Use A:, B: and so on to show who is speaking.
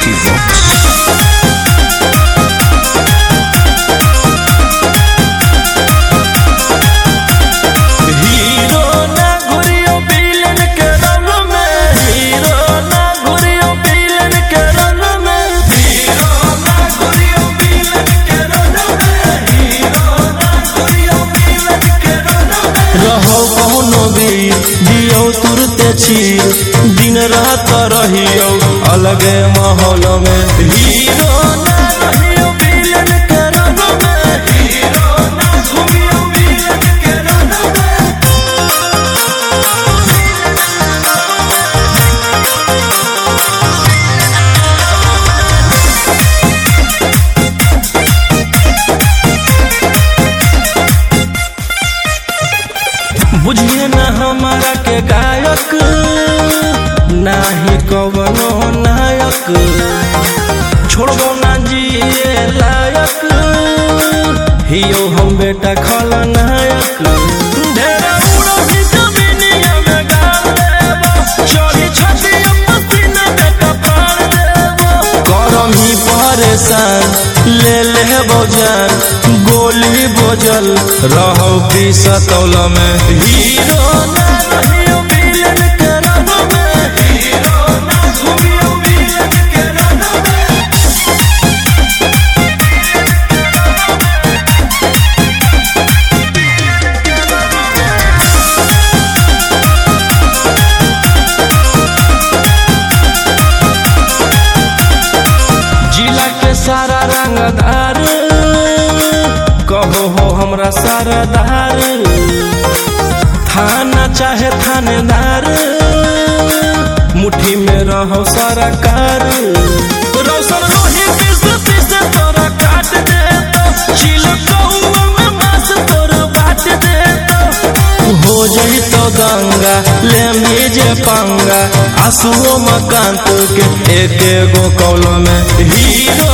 A: Music Box.
B: Hero ना घुरियो villain के रंग में हीरो ना घुरियो विलेन के रंग में हीरो ना घुरियो विलेन के रंग में हीरो ना घुरियो विलेन के रंग में रहो कौनो भी दियो तुरते छी दिन रात रहियो अलगे माहौल में हीरो ना रहियो विलेन के रंग में हीरो ना घुरियो विलेन के रंग में बुझिए न हमारा के गायक नाही कवनो नायक छोड़बो ना जिए लायक हियो हम बेटा खलनायक ढेरा उड़ो ही जमीनिया में गाड़ देबो चोरी छती पसीना के कपाड़ देबो करम ही परेशान ले ले जान गोली बोझल रहो की सतौल में हीरो ना रहियो विलेन के रंग में हीरो ना घूमियो विलेन के रंग में जिला के सारा रंगदार कहो हो हमरा सरदार थाना चाहे थानेदार मुट्ठी में रहो सरकार रौशन रोही पीस पीस तोरा काट दे तो चिलकौआ में मांस तोरा बांट दे तो हो जाई तो गंगा ले मीजे पंगा आंसुओं मकान के एक एगो कौल में हीरो